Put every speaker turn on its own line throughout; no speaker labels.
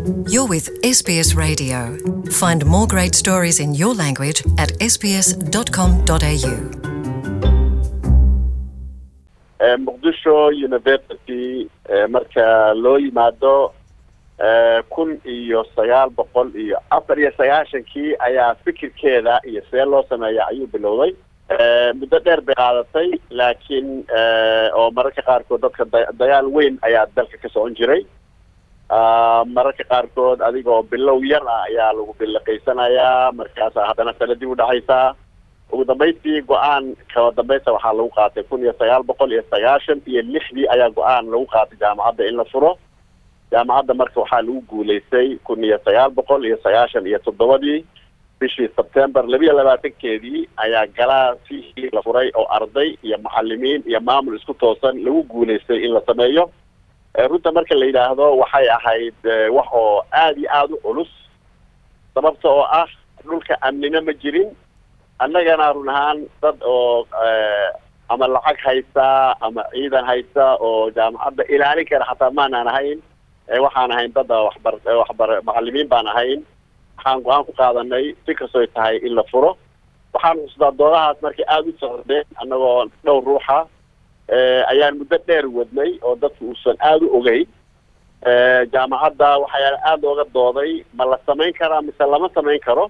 You're with SBS Radio. Find more great stories in your language at sbs.com.au.
muqdisho university marka loo yimaado kun iyo sagaal boqol iyo afar iyo sagaashankii ayaa fikirkeeda iyo see loo sameeya ayuu bilowday muddo dheer bay qaadatay laakiin oo mararka qaarkood dadka da- dagaal weyn ayaa dalka ka socon jiray mararka qaarkood adigoo bilow yar ah ayaa lagu biliqaysanayaa markaasa haddana sanadii udhacaysaa ugu dambaystii go-aan kaba dambaysta waxaa lagu qaatay kun iyo sagaal boqol iyo sagaashan iyo lixdii ayaa go-aan lagu qaatay jaamacadda in la furo jaamacadda marka waxaa lagu guulaystay kun iyo sagaal boqol iyo sagaashan iyo toddobadii bishii sebtember labiyo labaatankeedii ayaa galaasihii la furay oo arday iyo macalimiin iyo maamul isku toosan lagu guulaystay in la sameeyo runta marka la yidhaahdo waxay ahayd wax oo aada iyo aada u culus sababta oo ah dhulka amnina ma jirin annagana run ahaan dad oo ama lacag haysta ama ciidan haysta oo jaamacadda ilaalin kara xataa maanaan ahayn waxaan ahayn dad waxbar waxbar macalimiin baan ahayn waxaan go-aan ku qaadanay si kastoy tahay in la furo waxaan xusdaa doodahaas markay aada u socdeen annagoo dhowr ruuxa ayaan muddo dheer wadnay oo dadku uusan aada u ogeyn jaamacadda waxaa aada looga dooday ma la samayn karaa mise lama samayn karo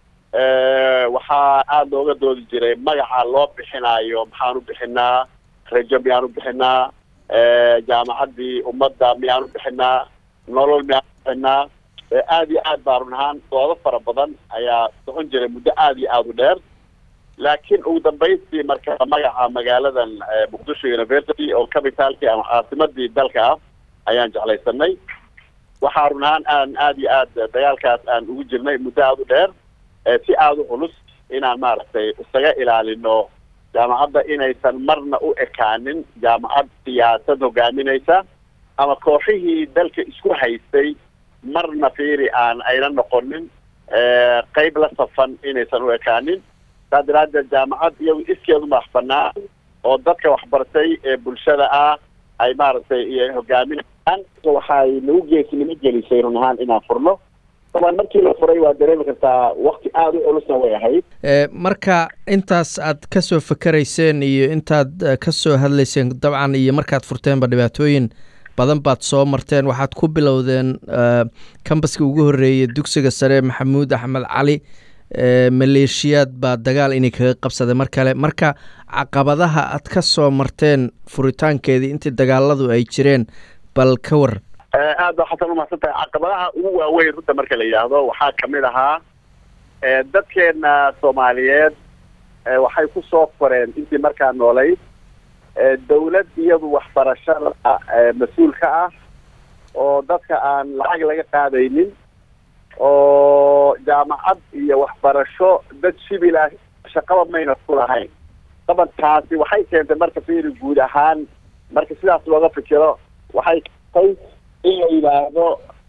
waxaa aada looga doodi jiray magaca loo bixinaayo maxaan u bixinaa rajo miyaan u bixinaa jaamacaddii ummadda miyaan u bixinaa nolol miyaan u bixinaa aada iyo aad baa run ahaan doodo fara badan ayaa socon jiray muddo aada iyo aada u dheer laakiin ugu dambaystii marka magaca magaaladan muqdisho university oo cabitaalkii ama caasimadii dalka ah ayaan jeclaysanay waxaa run ahaan aan aada iyo aad dagaalkaas aan ugu jirnay muddo aada u dheer si aada u culus inaan maaragtay isaga ilaalino jaamacadda inaysan marna u ekaanin jaamacad siyaasad hogaaminaysa ama kooxihii dalka isku haystay marna fiiri aan ayna noqonin qeyb la safan inaysan u ekaanin saa daraadeed jaamacad iyagu iskeedu madax banaan oo dadka waxbartay ee bulshada ah ay maaragtay hogaaminayaan waxay nagu geesinimo gelisay run ahaan inaan furno taban markii la furay waa dareemi kartaa wakti aada u culusna way ahayd
marka intaas aad ka soo fakerayseen iyo intaad ka soo hadlayseen dabcan iyo markaad furteenba dhibaatooyin badan baad soo marteen waxaad ku bilowdeen kambaskii ugu horreeyey dugsiga sare maxamuud axmed cali maleeshiyaad baa dagaal inay kaga qabsaday mar kale marka caqabadaha aad ka soo marteen furitaankeedii intii dagaaladu ay jireen bal ka waran
aad baa xasan umahadsan tahay caqabadaha ugu waaweyn runta marka la yidhaahdo waxaa kamid ahaa dadkeena soomaaliyeed waxay ku soo koreen intii markaa noolayd dawlad iyadu waxbarashada mas-uul ka ah oo dadka aan lacag laga qaadaynin oo jaamacad iyo waxbarasho dad shibil ah shaqaba mayna ku lahayn dabankaasi waxay keentay marka fiiri guud ahaan marka sidaas looga fikiro waxay keentay in la yidhaahdo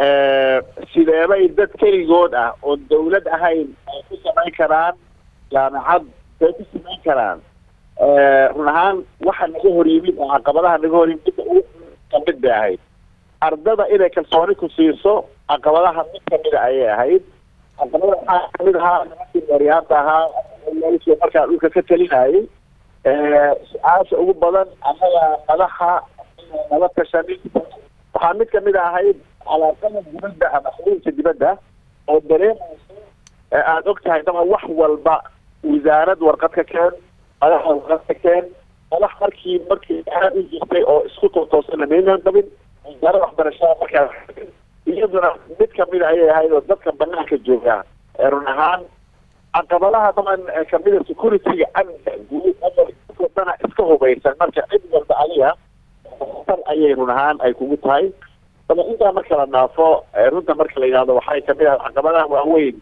sideebay dad keligood ah oo dawlad ahayn ay ku samayn karaan jaamacad ay ku samayn karaan run ahaan waxa naga hor yimid oo caqabadaha naga hor yimid ugu kamid bay ahayd ardada inay kalsooni ku siiso caqabadaha mid kamida ayay ahayd caqabada waxaa kamid ahaa nimankii maryaanta ahaa meelshii markaa dhulka ka talinayay su-aasha ugu badan annaga madaxa nala tashanin waxaa mid kamid ahayd calaaqada dibadda ama xiriirka dibadda oo dareemayso aada og tahay daba wax walba wasaarad warqad ka keen madaxa warqad ka keen madax markii markii aad u jirtay oo isku tootoosan maynan qabin wasaarada waxbarashada markaa iyaduna mid kamida ayay ahayd oo dadka banaanka jooga run ahaan caqabadaha daban kamida security-ga amniga guud dana iska hubaysan marka cid walba adiga tan ayay run ahaan ay kugu tahay daba intaa marka la dhaafo runta marka la yidhahdo waxay kamid ahay caqabadaha waaweyn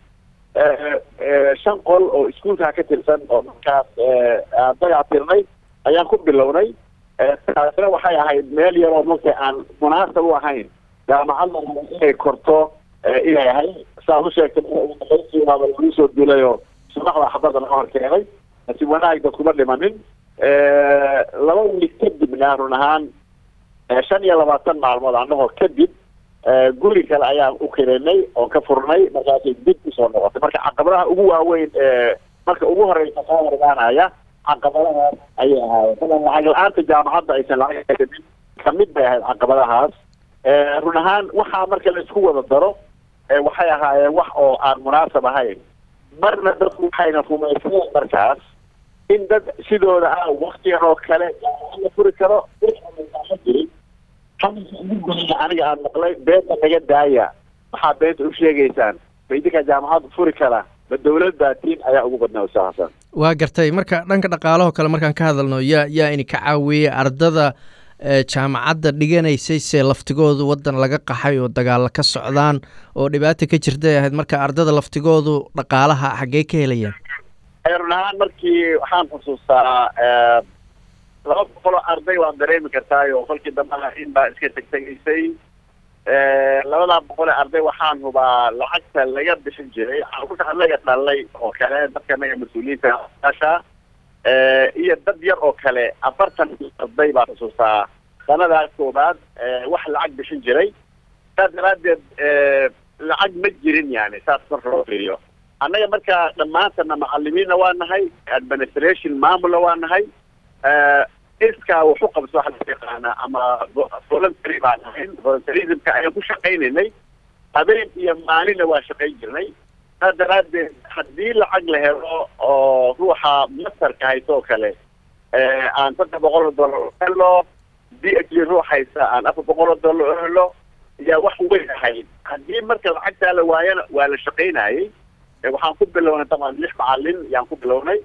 shan qol oo iskuolkaa ka tirsan oo markaas aan dagac tirnay ayaan ku bilownay taasina waxay ahayd meel yaroo marka aan munaasab u ahayn jaamacadda inay korto inay ahay saad u sheegtay waaba lagu soo duulayoo subaxda xabadda laga hor keenay si wanaag dad kuma dhimanin laba wiil kadibna run ahaan shan iyo labaatan maalmood anahoo kadib guri kale ayaan u kirinay oo ka furnay markaasay dib usoo noqotay marka caqabadaha ugu waaweyn ee marka ugu horeysa soo hormaanaya caqabadahaas ayay ahaayeen malan lacag la-aanta jaamacadda aysan lacag haysanin kamid bay ahayd caqabadahaas run ahaan waxaa marka la isku wada daro waxay ahaayeen wax oo aan munaasab ahayn marna dadku waxayna rumaysneen markaas in dad sidooda ah waktigan oo kale jaamacad la furi karo ma jirin hadalka ugu goyna aniga aan maqlay beenta naga daaya waxaa beenta u sheegaysaan ma idinkaa jaamacad furi kara ma dawlad baatiin ayaa ugu badnaa ustaad xasan
waa gartay marka dhanka dhaqaalahoo kale markaan ka hadalno yaa yaa ini ka caawiyey ardada jaamacadda dhiganaysay se laftigoodu waddan laga qaxay oo dagaalla ka socdaan oo dhibaata ka jirtay ahayd marka ardada laftigoodu dhaqaalaha xaggee ka helayaan
run ahaan markii waxaan xusuustaa laba boqoloo arday waan dareemi kartaayo kolkii dambaha in baa iska tegtegaysay labadaa boqol ee arday waxaan hubaa lacagta laga bixin jiray caruurta anaga dhalay oo kale dadka anaga mas-uuliyiinta asha iyo dad yar oo kale afartan arday baa xusuustaa sanadaas koobaad wax lacag bixin jiray saas daraadeed lacag ma jirin yani saas marka loo fiiriyo annaga marka dhammaantana macalimiinna waa nahay administration maamulna waa nahay iskaa wuxu qabso waxa la yaqaana ama voluntary baan ahayn voluntarismka ayaan ku shaqaynaynay habeen iyo maalinna waa shaqayn jirnay saas daraadeed haddii lacag la helo oo ruuxa masarka hayso oo kale aan saddex boqol oo dollar u helo d h d ruux haysa aan afar boqol oo dollar u helo yaa wax weyn ahayd haddii marka lacagtaa la waayana waa la shaqaynayay waxaan ku bilownay taban lix macalin yaan ku bilownay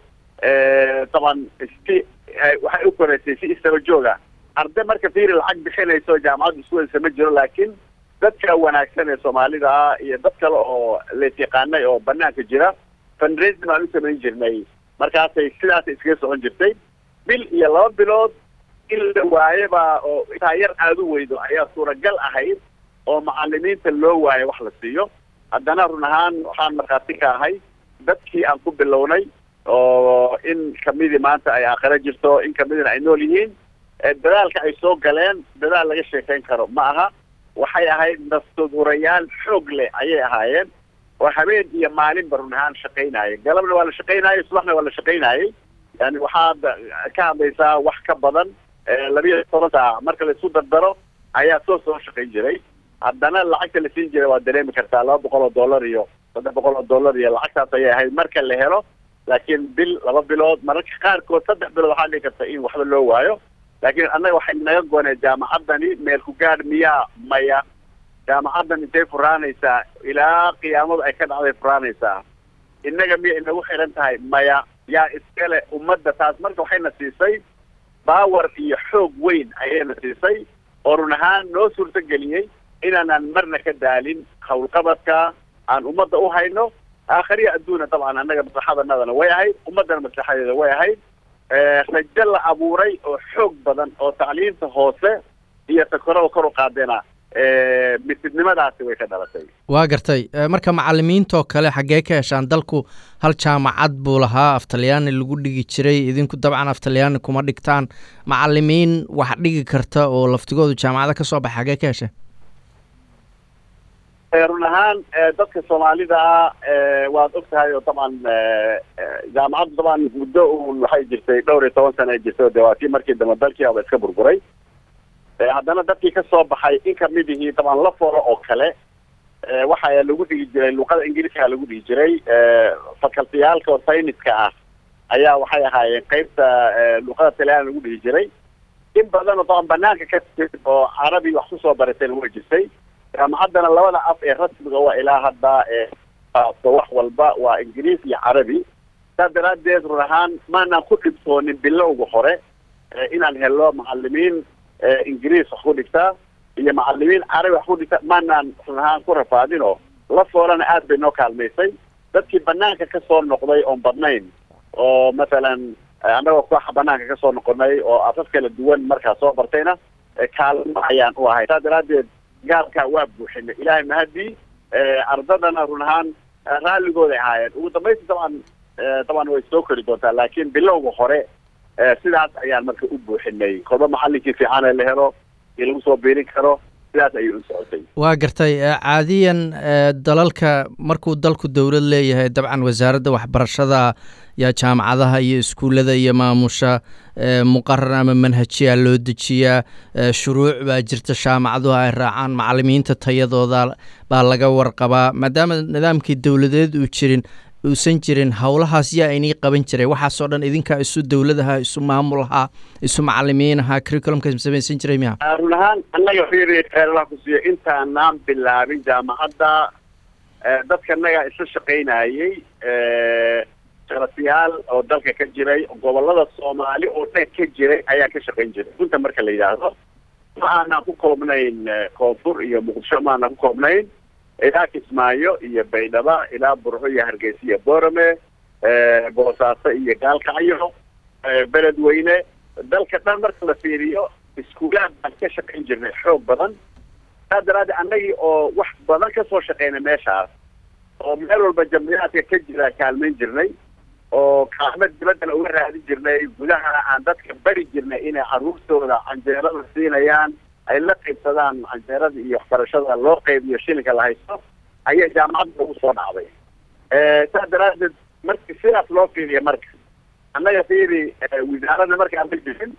taban si waxay u koreysay si istaba jooga arday marka fiiri lacag bixinayso jaamacadda isku wadasa ma jiro laakiin dadka wanaagsan ee soomaalida ah iyo dad kale oo lees yaqaanay oo banaanka jira fundraising baan u samayn jirnay markaasay sidaasay iskaga socon jirtay bil iyo laba bilood in la waayaba oo intaa yar aada u weydo ayaa suuragal ahayd oo macalimiinta loo waayo wax la siiyo haddana run ahaan waxaan markhaati ka ahay dadkii aan ku bilownay oo in kamidii maanta ay aakhiro jirto in kamidina ay nool yihiin dadaalka ay soo galeen dadaal laga sheekayn karo ma aha waxay ahayd nafsudurayaal xoog leh ayay ahaayeen oo habeen iyo maalinba run ahaan shaqaynayay galabna waa la shaqaynayay subaxna waa la shaqaynayay yani waxaad ka hadlaysaa wax ka badan labiyo toban saac marka la isku dardaro ayaa soo soo shaqayn jiray haddana lacagta la siin jiray waa dareemi kartaa laba boqol oo dollar iyo saddex boqol oo dollar iyo lacagtaas ayay ahayd marka la helo laakiin bil laba bilood mararka qaarkood saddex bilood waxaa dhigi karta in waxba loo waayo laakiin annaga waxay naga goonee jaamacaddani meel ku gaadh miyaa maya jaamacaddan intay furaanaysaa ilaa qiyaamadu ay ka dhacday furaanaysaa innaga miya inagu xiran tahay maya yaa iskale ummadda taas marka waxayna siisay baawer iyo xoog weyn ayayna siisay oo run ahaan noo suurto geliyey inaanaan marna ka daalin howlqabadka aan ummadda u hayno aakhariya adduuna dabcan annaga maslaxadanadana way ahayd ummaddana maslaxadeeda way ahayd rajo la abuuray oo xoog badan oo tacliinta hoose iyo takorada kor u qaadena misidnimadaasi way ka dhalatay
waa gartay marka macalimiintoo kale xaggee ka heshaan dalku hal jaamacad buu lahaa af talyaani lagu dhigi jiray idinku dabcan af talyaani kuma dhigtaan macalimiin wax dhigi karta oo laftigoodu jaamacada ka soo baxa xaggee ka hesha
run ahaan dadka soomaalida ah waad og tahay oo dabcan jaamacaddu dabcan muddo un waxay jirtay dhowr iyo toban sana ay jirtay de waa kii markii dambe dalkii aba iska burburay haddana dadkii ka soo baxay in kamid ihii dabcan la foro oo kale waxaa lagu dhigi jiray luqada ingiriiska lagu dhigi jiray facultiyaalka oo sayniska ah ayaa waxay ahaayeen qeybta luqada talyaani lagu dhigi jiray in badan oo dabcan banaanka ka timid oo carabi wax kusoo baratayna way jirtay jaamacaddana labada af ee rasmiga waa ilaa hadda wax walba waa ingiriis iyo carabi saas daraadeed run ahaan maanaan ku dhibtoonin bilowga hore inaan helo macalimiin ingiriis wax ku dhigtaa iyo macalimiin carabi wax ku dhigta maanaan run ahaan ku rafaadin oo la foolana aad bay noo kaalmaysay dadkii banaanka kasoo noqday oon badnayn oo mathalan annagoo kooxa banaanka kasoo noqonay oo afaf kala duwan markaa soo bartayna kaalmo ayaan u ahay saas daraadeed gaalkaa waa buuxinay ilaahay mahadii ardadana run ahaan raalligooday ahaayeen ugu dambaysi dabcan dabcan way soo kori doontaa laakiin bilowga hore sidaas ayaan marka u buuxinay kolba macalinkii fiican ee la helo iyo lagu soo biirin karo sidaas ayay u socotay
waa gartay caadiyan dalalka markuu dalku dowlad leeyahay dabcan wasaaradda waxbarashada yaa jaamacadaha iyo iskuullada iyo maamusha muqarar ama manhajiyaa loo dejiyaa shuruuc baa jirta jaamacaduhu ay raacaan macalimiinta tayadooda baa laga warqabaa maadaama nidaamkii dowladeed uu jirin uusan jirin howlahaas yaa inii qaban jiray waxaasoo dhan idinkaa isu dowladaha isu maamulaha isu macalimiinaha curriculumka samaysan jiray miya
run ahaan annaga fiiri kheyralah ku siiyo intaanaan bilaabin jaamacadda dadka annaga isla shaqaynayey sharafiyaal oo dalka ka jiray gobolada soomaali oo dhan ka jiray ayaa ka shaqayn jiray runta marka la yidhaahdo ma aanaan ku koobnayn koonfur iyo muqdisho ma aanaan ku koobnayn ilaa kismaayo iyo baydhaba ilaa burco iyo hargeysa iyo boorame boosaaso iyo gaalkacyo beledweyne dalka dhan marka la fiiriyo iskuulaad baan ka shaqayn jirnay xoog badan saa daraaddeed annagii oo wax badan kasoo shaqeynay meeshaas oo meel walba jamciyaadka ka jira kaalmayn jirnay oo kaalmo dibaddana uga raadin jirnay gudahana aan dadka bari jirnay inay carruurtooda canjeerada siinayaan ay la qaybsadaan canjeerada iyo waxbarashada loo qaybiyo shilinka la haysto ayaa jaamacadda ugu soo dhacday saa daraaddeed marki sidaas loo fiiriya marka annaga fiiri wasaaradda markaan ma jirin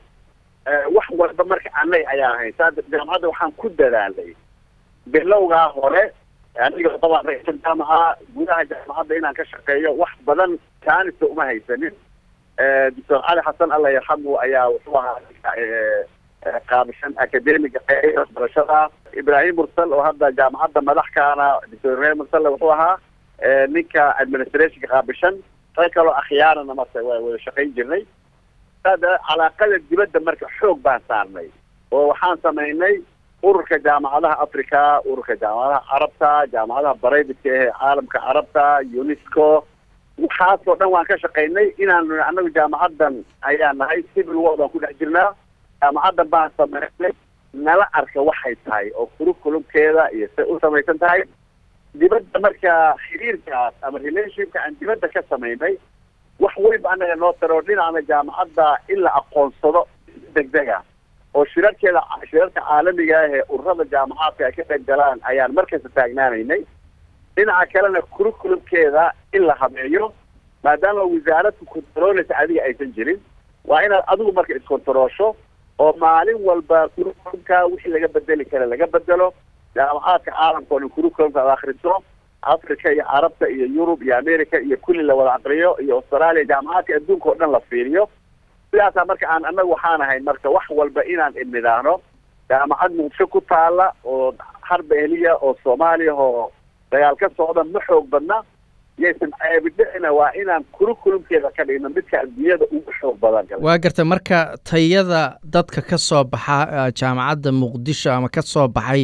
wax walba marka annaga ayaa ahayn saa jaamacadda waxaan ku dadaalay bilowgaa hore aniga dabaan ra-iisul jaamaca gudaha jaamacadda inaan ka shaqeeyo wax badan kaanista uma haysanin doctor cali xasan alla yarxamu ayaa wuxuu ahaa qaabishan academiga waxbarashada ibraahim mursal oo hadda jaamacadda madaxkaana doctor ibrahim mursal wuxuu ahaa ninka administrationka qaabishan rag kaloo akhyaarana marka waa wada shaqayn jirnay sada calaaqada dibadda marka xoog baan saarnay oo waxaan samaynay ururka jaamacadaha africa ururka jaamacadaha carabta jaamacadaha baraydiska ee caalamka carabta unesco waxaasoo dhan waan ka shaqaynay inaanu anagu jaamacaddan ayaa nahay civil war baan ku dhex jirnaa jaamacaddan baan samaynay nala arka waxay tahay oo curriculumkeeda iyo say u samaysan tahay dibadda marka xiriirkaas ama relationshipka aan dibadda ka samaynay wax weyba anaga noo taro dhinacna jaamacadda in la aqoonsado degdega oo shirarkeeda shirarka caalamiga ah ee ururada jaamacaadka ay ka qayb galaan ayaan markasta taagnaanaynay dhinaca kalena curriculumkeeda in la habeeyo maadaama wasaaradku kontarooleysa adiga aysan jirin waa inaad adigu marka iskontaroosho oo maalin walba curriculumka wixii laga bedeli kara laga bedelo jaamacaadka caalamka oo dhan curriculumka ad akriso africa iyo carabta iyo yurub iyo america iyo kulli la wada aqriyo iyo australia jaamacaadka adduunka oo dhan la fiiriyo sidaasaa marka aan annagu waxaan ahayn marka wax walba inaan idnidaano jaamacad muqdisho ku taala oo harba ehliya oo soomaaliya oo dagaal ka socda ma xoog badna yaysan ceebidhicina waa inaan curriculumkeeda ka dhigno midka adduunyada ugu xoog badan
waa garta marka tayada dadka ka soo baxa jaamacadda muqdisho ama ka soo baxay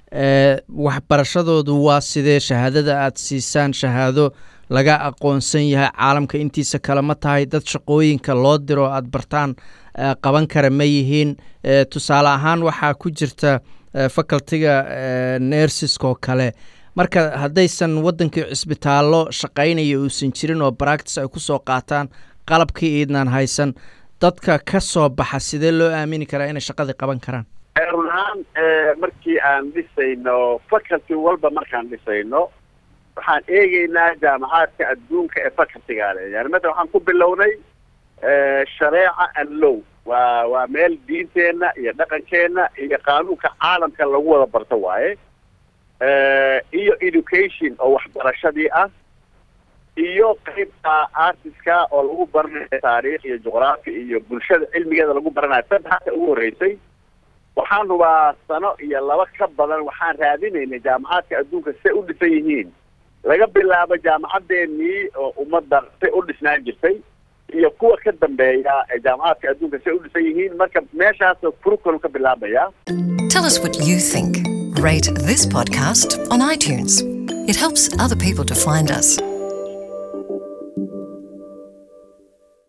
waxbarashadoodu waa sidee shahaadada aada siisaan shahaado laga aqoonsan yahay caalamka intiisa kale ma tahay dad shaqooyinka loo diro aada bartaan qaban kara ma yihiin tusaale ahaan waxaa ku jirta facultiga nersiskoo kale marka haddaysan waddankii cisbitaallo shaqaynaya uusan jirin oo baractis ay ku soo qaataan qalabkii iidnaan haysan dadka ka soo baxa sidee loo aamini karaa inay shaqadii qaban karaan
run ahaan markii aan dhisayno faculty walba markaan dhisayno waxaan eegeynaa jaamacaadka adduunka ee facultiga le yani mata waxaan ku bilownay shareeca and low waa waa meel diinteenna iyo dhaqankeenna iyo qaanuunka caalamka lagu wada barto waaye iyo education oo waxbarashadii ah iyo qeybta artiska oo lagu baranayo taariikh iyo juqraafi iyo bulshada cilmigeeda lagu baranayo saddexaasa ugu horreysay waxaan hubaa sano iyo laba ka badan waxaan raadinaynay jaamacaadka adduunka say u dhisan yihiin laga bilaabo jaamacaddeenii oo ummadda say u dhisnaan jirtay iyo kuwa ka dambeeya ee jaamacaadka adduunka say u dhisan yihiin marka meeshaasoo curriculum ka bilaabaya
Tell us what you think. Rate this podcast on iTunes. It helps other people to find us.